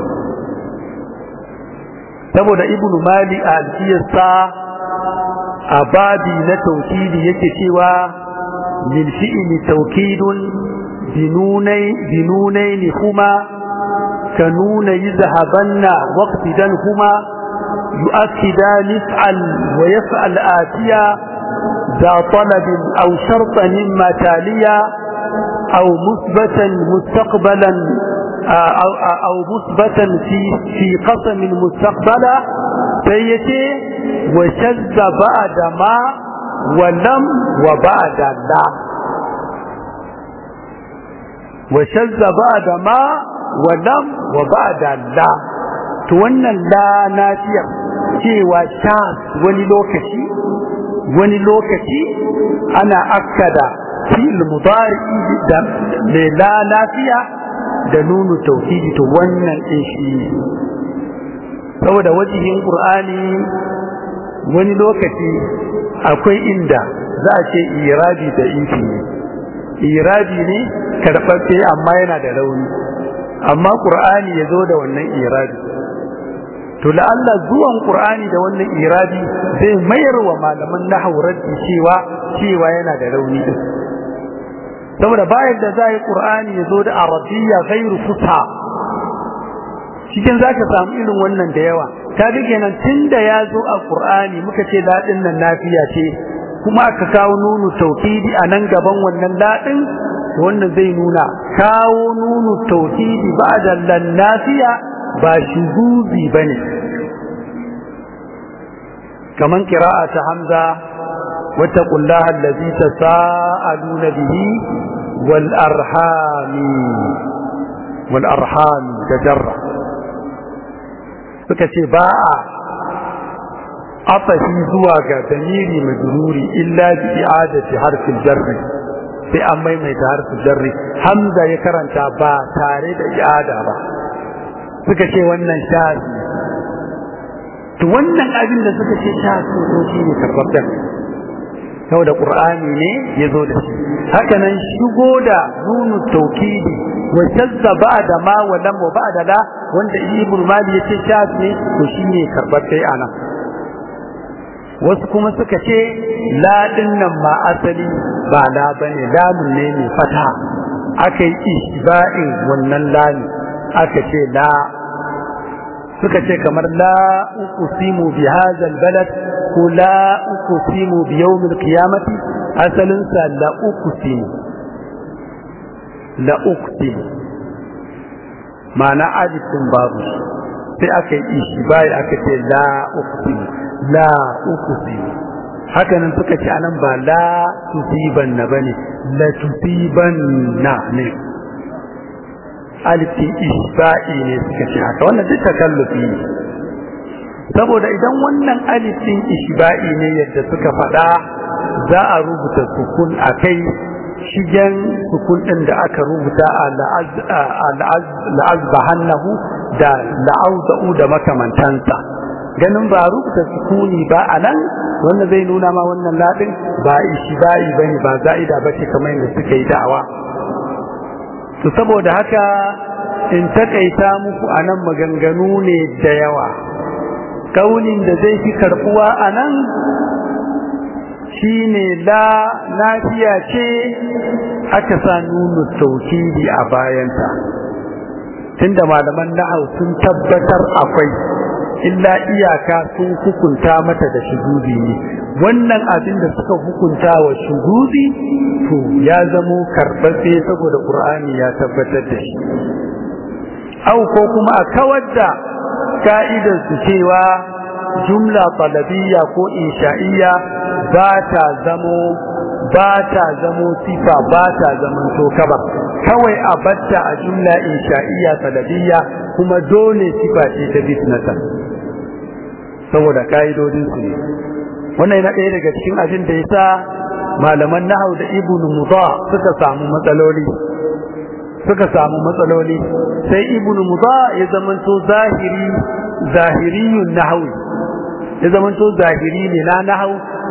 saboda ibnu mali a alfiyarsa a babi na taukidi yake cewa min fi'ili taukidun binunaini kuma ka nuna yi zahabanna waqtidan kuma يؤكدان افعل ويفعل آتيا ذا طلب أو شرطا مما تاليا أو مثبتا مستقبلا أو, أو مثبتا في في قسم مستقبلا سيتي وشذ بعد ما ولم وبعد لا وشذ بعد ما ولم وبعد لا to wannan la nafiyar cewa sha wani lokaci wani lokaci ana akkada fil mudari da mai la nafiya da nunu tauhidi to wannan din shi saboda wajihin qur'ani wani lokaci akwai inda za a ce irabi da ifi ne irabi ne karɓaɓɓe amma yana da rauni amma qur'ani ya zo da wannan irabi to la'alla zuwan qur'ani da wannan irabi zai mayar wa malaman nahwu raddi cewa cewa yana da rauni din saboda bayan da zai qur'ani ya zo da arabiyya ghairu fusha cikin zaka samu irin wannan da yawa ka ga kenan tunda ya zo a qur'ani muka ce ladin nan nafiya ce kuma aka kawo nunu tauhidi a nan gaban wannan ladin wannan zai nuna kawo nunu tauhidi ba'da lan nafiya ba shuzuzi bane kaman qira'a ta hamza wattaqullaha allazi tasaaluna bihi wal arhami wal arham tajarra suka ce ba a afafi zuwa ga damiri majruri illa bi i'adati harfil jarri sai an maimaita harfin jarri hamza ya karanta ba tare da i'ada ba suka ce wannan shazi to wannan abin da suka ce shazi ko shi ne karbabben saboda qur'ani ne ya zo da shi haka nan shigo da nunu taukidi wa shazza ba'da ma wa lam wa ba'da la wanda ibn mali ya ce shazi ne to shi ne karbabbe anan wasu kuma suka ce la nan ma asali ba la bane lamun ne mai fata aka yi ishba'in wannan lami aka ce la suka ce kamar la uqsimu bi hadha albalad ko la uqsimu bi yawm alqiyamati asalin sa la uqsimu la uqsimu ma'ana alifin babu sai aka yi ishbai aka ce la uqsimu la uqsimu haka nan suka ce anan ba la tusiban na bane la tusiban na ne alifin isba'i ne suka ce haka wannan duk takallufi ne saboda idan wannan alifin isba'i ne yadda suka faɗa za a rubuta sukun a kai shigen sukun ɗin da aka rubuta a la'azbahannahu da la'auza'u da makamantansa ganin ba rubuta sukuni ba a nan wanda zai nuna ma wannan ladin ba isba'i bane ba za'ida bace kamar yadda suka yi da'awa to saboda haka in takaita muku anan maganganu ne da yawa kaunin da zai fi karbuwa anan shine la nafiya ce aka sa nunu taukidi a bayanta tunda malaman nahau sun tabbatar akwai illa iyaka sun hukunta mata da shugudi ne wannan abin da suka hukunta wa shugudi to ya zamo karɓaɓɓe saboda ƙur'ani ya tabbatar da shi au ko kuma a kawar da ka'idar su cewa jumla talabiyya ko insha'iyya ba ta zamo ba ta zamo sifa ba ta zaman to kaba kawai a batta a jumla insha'iyya talabiyya kuma dole sifa ce ta bisnatan saboda ka'idodin su ne wannan yana ɗaya daga cikin abin da yasa malaman nahau da ibnu mudha suka samu matsaloli suka samu matsaloli sai ibnu mudha ya zamanto zahiri zahiriyun nahwi ya zamanto zahiri ne na nahau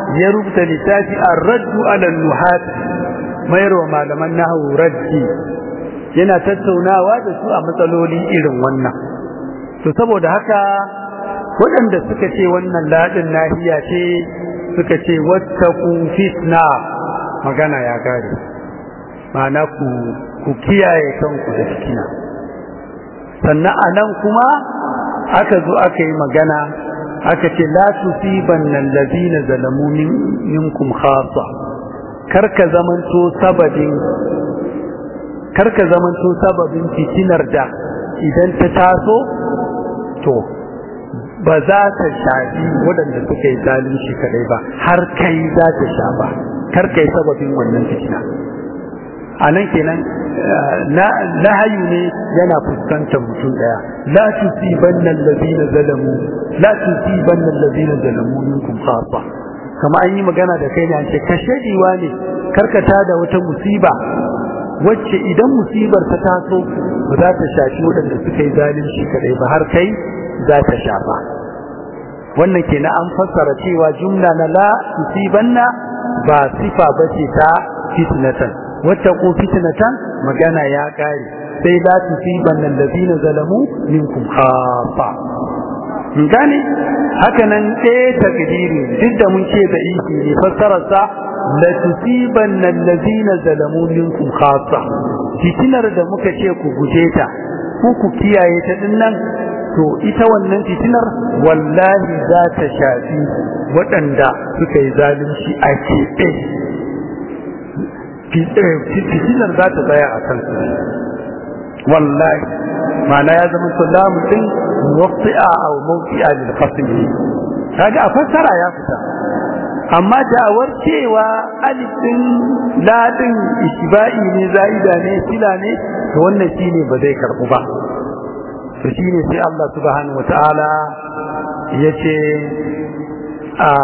ya rubuta littafi ar-raddu ala nuhat mayarwa malaman nahwu raddi yana tattaunawa da su a matsaloli irin wannan to saboda haka waɗanda suka ce wannan ladin nahiya ce suka ce wattaqu fitna magana ya gare ma'ana ku ku kiyaye kanku da fitina sannan anan kuma aka zo aka yi magana aka ce la tusibanna allazina zalamu minkum khassa karka zamanto sababin karka zamanto sababin fitinar da idan ta taso to ba za ta shafi waɗanda suka yi zalunci kadai ba har kai za ta shafa kar kai sababin wannan fitina a nan kenan nahayu ne yana fuskantar mutum daya la tusibanna allazina zalamu la tusibanna allazina zalamu minkum khassa kama an yi magana da kai ne an ce kashediwa ne karkata da wata musiba wacce idan musibar ta taso ba za ta shafi waɗanda suka yi zalunci kadai ba har kai za ta shafa wannan kenan an fassara cewa jumla na la tusibanna ba sifa bace ta fitnatan wattaqu fitnatan magana ya kare sai la tusibanna allazina zalamu minkum khassa mun gane haka nan ɗaya takdiri duk da mun ce da iki ne fassarar sa la tusibanna allazina zalamu minkum khassa fitinar da muka ce ku guje ta ku ku kiyaye ta dinnan to ita wannan fitinar wallahi za ta shafi waɗanda suka yi zalunci a keɓe fitinar za ta tsaya a kan su wallahi ma'ana ya zama sallamu din muwaffi'a aw mawqi'a lil fasl kaga a fassara ya fita amma da'awar cewa alif din ladin isba'i ne zaida ne sila ne to wannan shine ba zai karbu ba to shine sai Allah subhanahu wataala yace a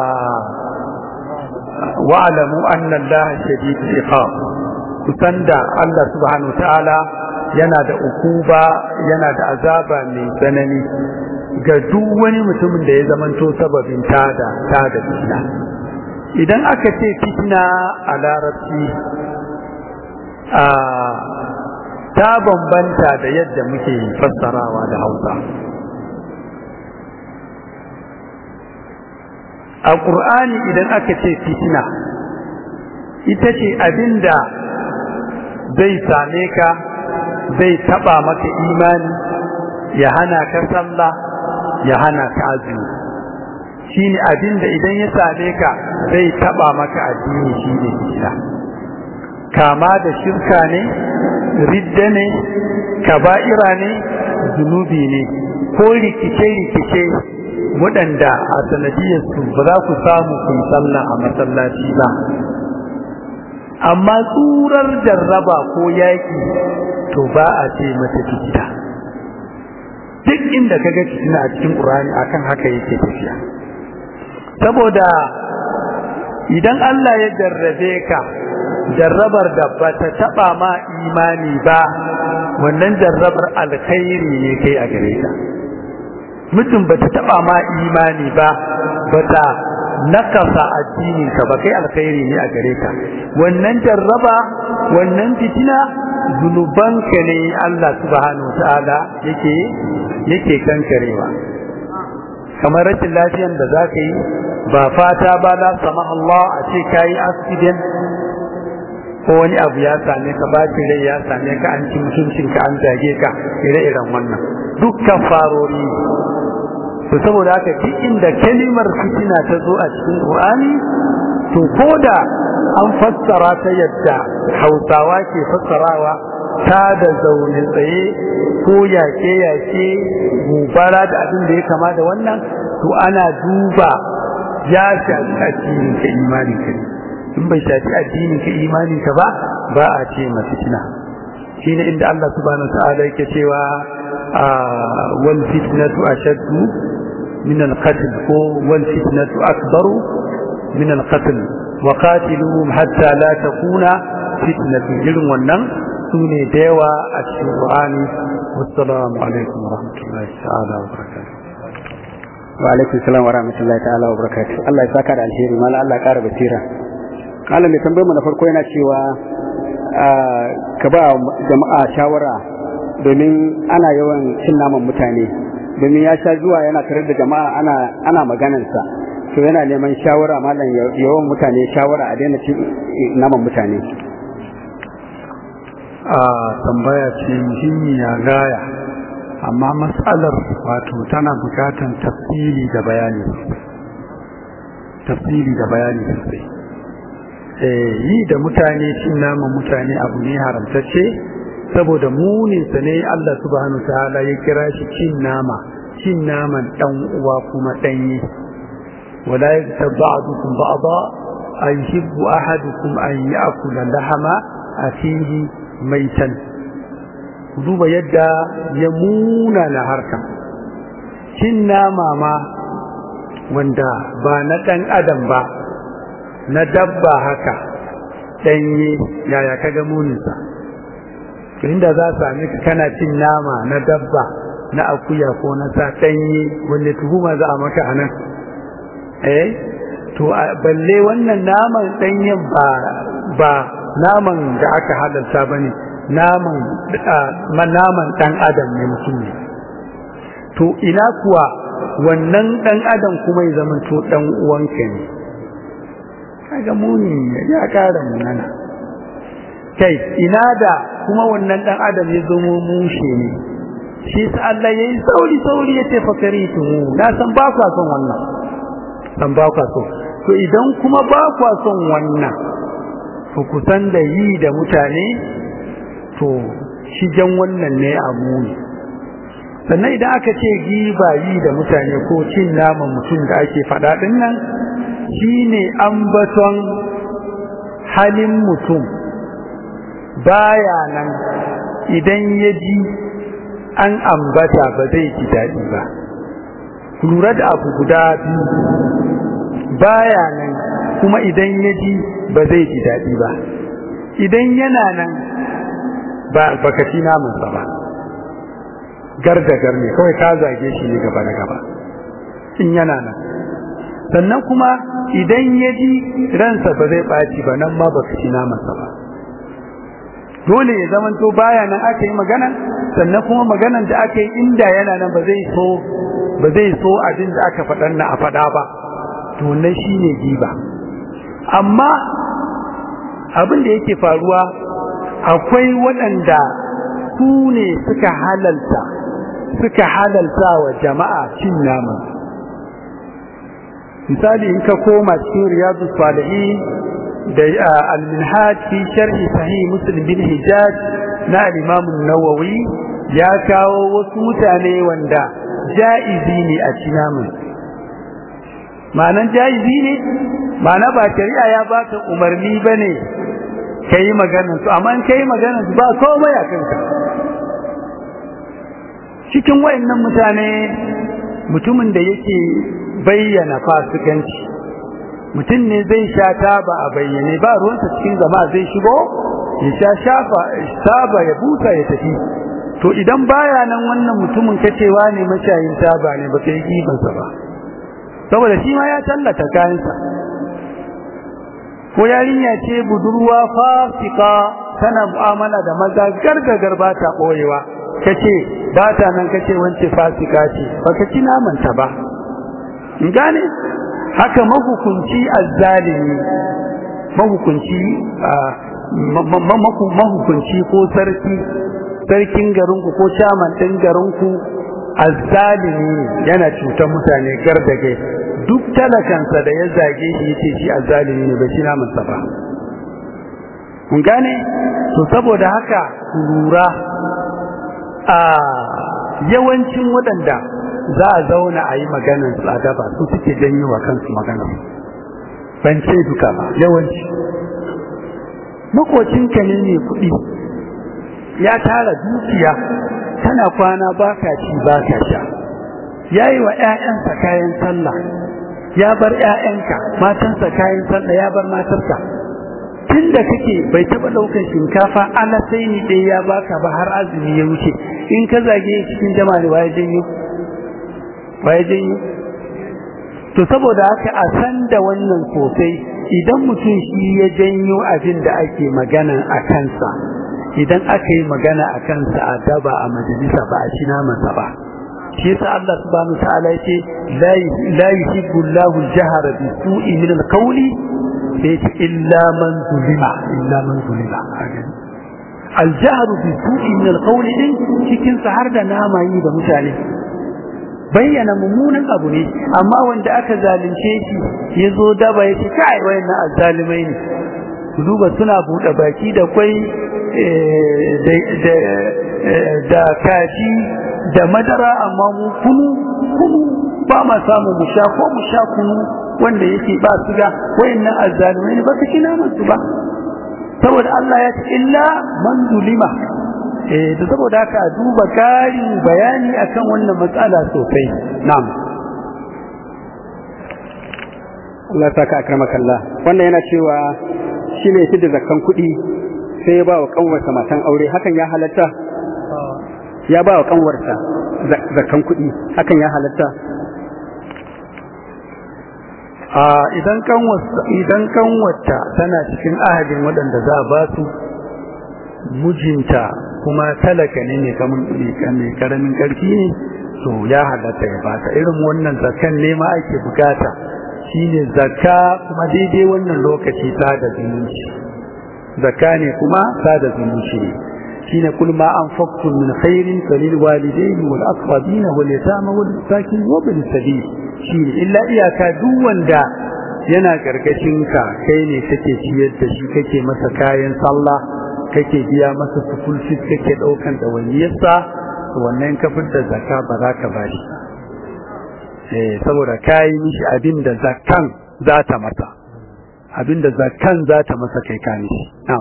wa'lamu anna Allah shadidul iqab kusan da Allah subhanahu wataala yana da ukuba yana da azaba mai tsanani ga duk wani mutumin da ya zamanto sababin tada tada fitina idan aka ce fitina a larabci a ta bambanta da yadda muke fassarawa da hausa a ƙur'ani idan aka ce fitina ita ce abinda zai same ka zai taɓa maka imani ya hana ka sallah ya hana ka azumi shine abinda idan ya same ka zai taɓa maka addini shine fitina kama da shirka ne ridda ne kaba'ira ne zunubi ne ko rikice-rikice waɗanda a sanadiyarsu ba za ku samu ku yi sallah a masallaci ba amma tsurar jarraba ko yaƙi to ba a ce mata fitina duk inda ka ga fitina a cikin ƙurani akan haka yake tafiya saboda idan Allah ya jarrabe ka jarrabar da ba ta taɓa ma imani ba wannan jarrabar alkhairi ne kai a gare ka mutum ba ta taɓa ma imani ba ba ta nakasa addinin ka ba kai alkhairi ne a gare ka wannan jarraba wannan fitina zunubanka ne Allah subhanahu ta'ala yake yake kankarewa kamar rashin lafiyan da za ka yi ba fata ba la sama Allah a ce ka yi accident ko wani abu ya same ka bacin rai ya same ka an ci mutuncinka an zage ka ire-iren wannan dukkan farori to saboda haka duk inda kalimar fitina ta zo a cikin Qur'ani to koda an fassara ta yadda Hausawa ke fassarawa ta da zaune tsaye ko yake yake gobara da abin da ya kama da wannan to ana duba ya shafi addinin ka imanin ka in bai shafi addinin ka imanin ka ba ba a ce ma fitina shine inda Allah subhanahu wa ta'ala yake cewa wal fitnatu ashaddu من القتل والفتنة أكبر من القتل وقاتلوهم حتى لا تكون فتنة جلم والنم سوني ديوى الشيطان والسلام عليكم ورحمة الله تعالى وبركاته wa alaikum salam wa rahmatullahi ta'ala wa barakatuh Allah ya saka da alheri mala Allah ya kara basira malam mai tambayar mu na farko yana cewa ka ba jama'a shawara domin ana yawan cin naman mutane domin ya sha zuwa yana tare da jama'a ana ana maganansa to yana neman shawara malam yawan mutane shawara a daina cin naman mutane a tambaya ce muhimmiya gaya amma matsalar wato tana bukatan tafsiri da bayani tafsiri da bayani sosai yi da mutane cin naman mutane abu ne haramtacce saboda muninsa ne Allah subhanahu ta'ala ya kira shi cin nama cin naman dan uwa kuma danye wala yaktab ba'dukum ba'da ayhibbu ahadukum an ya'kula lahama akhihi maitan duba yadda ya muna na harka cin nama ma wanda ba na dan adam ba na dabba haka danye yaya kaga muninsa inda za su sami kana cin nama na dabba na akuya ko na sa ɗanye wanda tuhuma za a maka a nan eh to balle wannan naman ɗanyen ba ba naman da aka halarta ba ne naman naman ɗan adam ne mutum ne to ina kuwa wannan ɗan adam kuma ya zama to ɗan uwanka ne kaga muni ya ƙara munana kai ina da kuma wannan dan adam ya zamo mushe ne shi sa Allah yayi sauri sauri ya ce fakari tu na san ba kwa son wannan san ba kwa so to idan kuma ba kwa son wannan to kusan da yi da mutane to shigen wannan ne a muni sannan idan aka ce giba yi da mutane ko cin naman mutum da ake faɗa ɗin nan shine ambaton halin mutum baya nan idan ya ji an ambata ba zai ji daɗi ba lura da abu guda biyu baya nan kuma idan ya ji ba zai ji daɗi ba idan yana nan ba baka ci namansa ba gar da gar ne kawai ka zage shi ne gaba da gaba in yana nan sannan kuma idan ya ji ransa ba zai ɓaci ba nan ma baka ci namansa ba dole ya zaman to baya nan aka yi magana sannan kuma maganan da aka yi inda yana nan ba zai so ba zai so abin da aka faɗan na a faɗa ba to nan shine giba amma abin da yake faruwa akwai waɗanda su ne suka halalta suka halalta wa jama'a cin naman misali in ka koma cikin riyadu salihin da al-minhaj fi sharhi sahih muslim bin hijaj na al-imam an-nawawi ya kawo wasu mutane wanda jaizi ne a cinamin ma'anan jaizi ne ma'ana ba shari'a ya baka umarni bane kai maganar su amma in kai maganar su ba komai a kanka cikin wayannan mutane mutumin da yake bayyana fasikanci mutum ne zai sha taba a bayyane ba ruwansa cikin zama zai shigo ya sha shafa taba ya buta ya tafi to idan baya nan wannan mutumin kacewa ne mashayin taba ne ba kai gibansa ba saboda shi ma ya tallata kayansa ko yarinya ce budurwa fasika tana mu'amala da maza gargagar ba ta ɓoyewa kace ba ta nan kace wance fasika ce baka ci namanta ba in gane haka mahukunci azzalimi mahukunci mahukunci ko sarki sarkin garinku ko chairman ɗin garinku azzalimi yana cutar mutane gardage duk talakansa da ya zage shi yace shi azzalimi ne ba shi namansa ba mun gane to saboda haka lura a yawancin waɗanda za a zauna a yi maganar su a gaba su suke janyo wa kansu maganar ban ce duka ba yawanci makocinka ne mai kuɗi ya tara dukiya tana kwana ba ka ci ba ka sha ya yi wa ‘ya'yansa kayan sallah ya bar ‘ya'yanka matansa kayan sallah ya bar matarsa tun da kake bai taɓa ɗaukar shinkafa ala sai ni ɗaya ya baka ba har azumi ya wuce in ka zage cikin jama'a da waye janyo waye janyo to saboda haka a san da wannan sosai idan mutum shi ya janyo abin da ake magana a kansa idan aka yi magana a kansa a daba a majalisa ba a ci namansa ba shi yasa Allah subhanahu wa ta'ala yace la yuhibbu Allahu al-jahra bi su'i min al-qawli sai yace illa man zulima illa man zulima al-jahru bi su'i min al-qawli din cikin sa har da nama yi da mutane bayyana mummunan abu ne amma wanda aka zalunce shi ya zo daba ya ce kai wayannan azzalimai ne ku duba suna buɗe baki da kwai da kaji da madara amma mu kunu kunu ba ma samu mu sha ko mu sha kunu wanda yake ba su ga wayannan azzalimai ne ba su kina musu ba saboda Allah ya ce illa man zulima eh da saboda haka duba karin bayani akan wannan matsala sosai na'am Allah saka akramakallah wannan yana cewa shine shi da zakkan kuɗi sai ya ba wa kanwarsa matan aure hakan ya halatta ya ba wa kanwarsa zakkan kuɗi hakan ya halatta a idan kanwarsa idan kanwarta tana cikin ahadin waɗanda za a ba su mijinta kuma talaka ne ne kamar mai karamin karfi ne to ya halatta ya bata irin wannan zakan ne ma ake bukata shine zakka kuma daidai wannan lokaci ta da zumunci zakka ne kuma ta da zumunci ne shine kul ma anfaqtum min khairin falil walidayni wal aqrabin wal yatama wal masakin wa bil sabil shine illa iyaka duk wanda yana karkashin ka kai ne kake ciyar da shi kake masa kayan sallah kake biya masa sukul fit kake daukan dawaniyarsa wannan kafin da zakka ba za ka bashi eh saboda kai mishi abin da zakkan za ta masa abin da zakkan za ta masa kai ka mishi na'am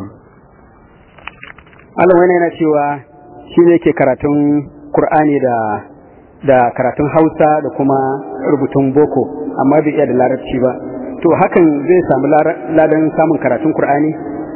Allah wani yana cewa shi ne ke karatun Kur'ani da da karatun Hausa da kuma rubutun boko amma bai iya da larabci ba to hakan zai samu ladan samun karatun Kur'ani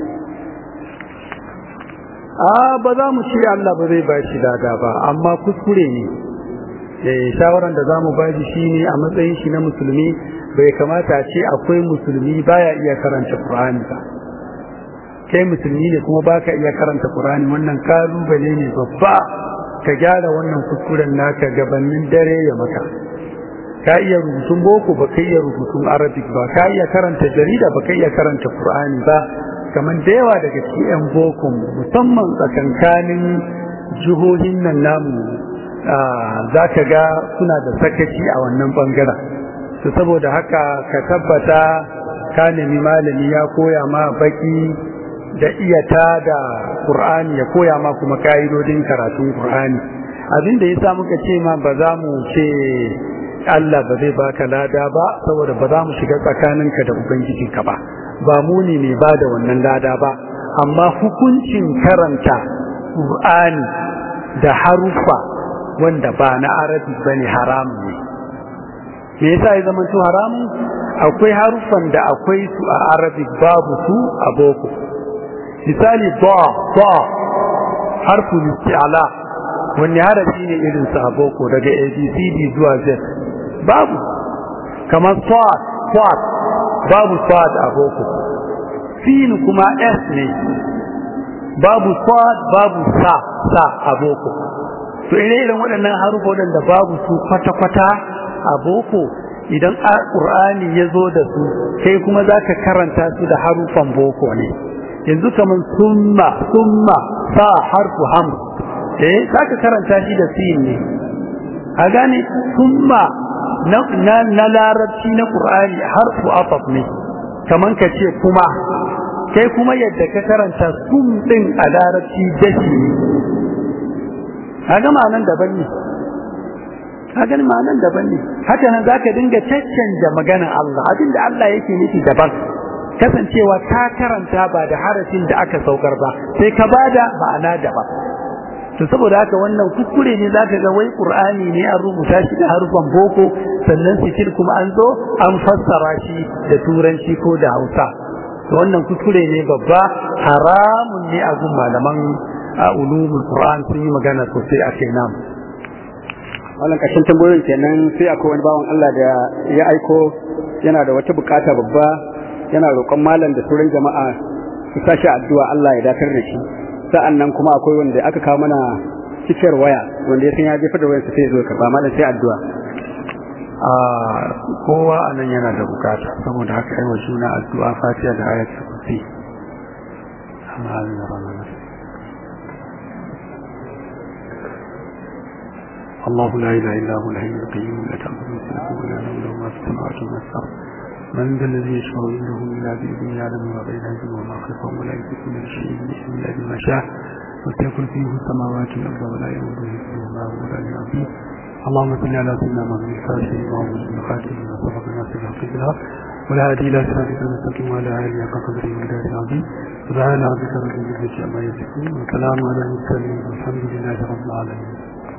a ba za mu ce Allah ba zai bashi dada ba amma kuskure ne eh shawaran da zamu bashi shine a matsayin shi na musulmi bai kamata a ce akwai musulmi baya iya karanta Qur'ani ba kai musulmi ne kuma baka iya karanta Qur'ani wannan kalubale ne babba ka gyara wannan kuskuren naka gabanin dare ya maka ka iya rubutun boko ba ka iya rubutun arabic ba ka iya karanta jarida ba ka iya karanta Qur'ani ba kamar da yawa daga cikin 'yan boko musamman tsakankanin jihohin nan namu za ka ga suna da sakaci a wannan bangaren to saboda haka ka tabbata ka nemi malami ya koya ma baki da iyata da Qur'ani ya koya ma kuma ka'idodin karatun Qur'ani abin da yasa muka ce ma ba za mu ce Allah ba zai baka lada ba saboda ba za mu shiga tsakaninka da ubangijinka ba ba mu ne mai ba da wannan lada ba amma hukuncin karanta Qur'ani da harufa wanda ba na arabi bane haramun ne me yasa ya zama to haramun akwai harufan da akwai su a arabic babu su a boko misali ba ba harful isti'ala wanne harafi ne irin sa a boko daga abcd zuwa z babu kamar swat swat babu swat a boko sin kuma s ne babu swat babu sa sa a boko to ire-iren waɗannan harufa waɗanda babu su kwata-kwata a boko idan ƙur'ani ya zo da su kai kuma za ka karanta su da harufan boko ne yanzu kamar summa summa sa harfu ham eh za ka karanta shi da sin ne a gane summa na larabci na ƙur'ani harfu afaf ne kamar ka ce kuma kai kuma yadda ka karanta sum ɗin a larabci dashi ne kaga ma'anan daban ne kaga ma'anan daban ne haka nan zaka dinga caccanja maganar Allah abinda Allah yake nufi daban kasancewa ka karanta ba da harafin da aka saukar ba sai ka bada ma'ana daban to saboda haka wannan kuskure ne zaka ga wai Qur'ani ne an rubuta shi da harufan boko sannan sitil kuma an zo an fassara shi da turanci ko da Hausa to wannan kuskure ne babba haramun ne a gun malaman a ulumul Qur'an sun yi magana sosai a kai namu wannan ƙarshen tambayoyin kenan sai akwai wani bawan Allah da ya aiko yana da wata bukata babba yana roƙon malam da sauran jama'a su sashi addu'a Allah ya dakar da shi sa'an nan kuma akwai wanda aka kawo mana cikiyar waya wanda ya san ya jefar da wayarsa sai ya zo karɓa malam sai addu'a a kowa a nan yana da bukata saboda haka yi wa juna addu'a fatiha da ayatul kursi amma amin da ranar الله لا إله إلا هو الحي القيوم لا تأخذه سنة ولا نوم له ما في السماوات وما في الأرض من ذا الذي يشفع عنده إلا بإذنه يعلم ما بين أيديهم وما خلفهم ولا يملكون من شيء إلا بما شاء وسيكون فيه السماوات والأرض ولا يؤوده حفظهما وهو العلي العظيم اللهم صل على سيدنا محمد الفاتح وعلى آله خاتم ما سبق الناس بالحق بالحق ولا هادي إلى صراطك المستقيم وعلى آله حق قدره ومقداره العظيم سبحان ربك رب العزة عما يصفون وسلام على المرسلين والحمد لله رب العالمين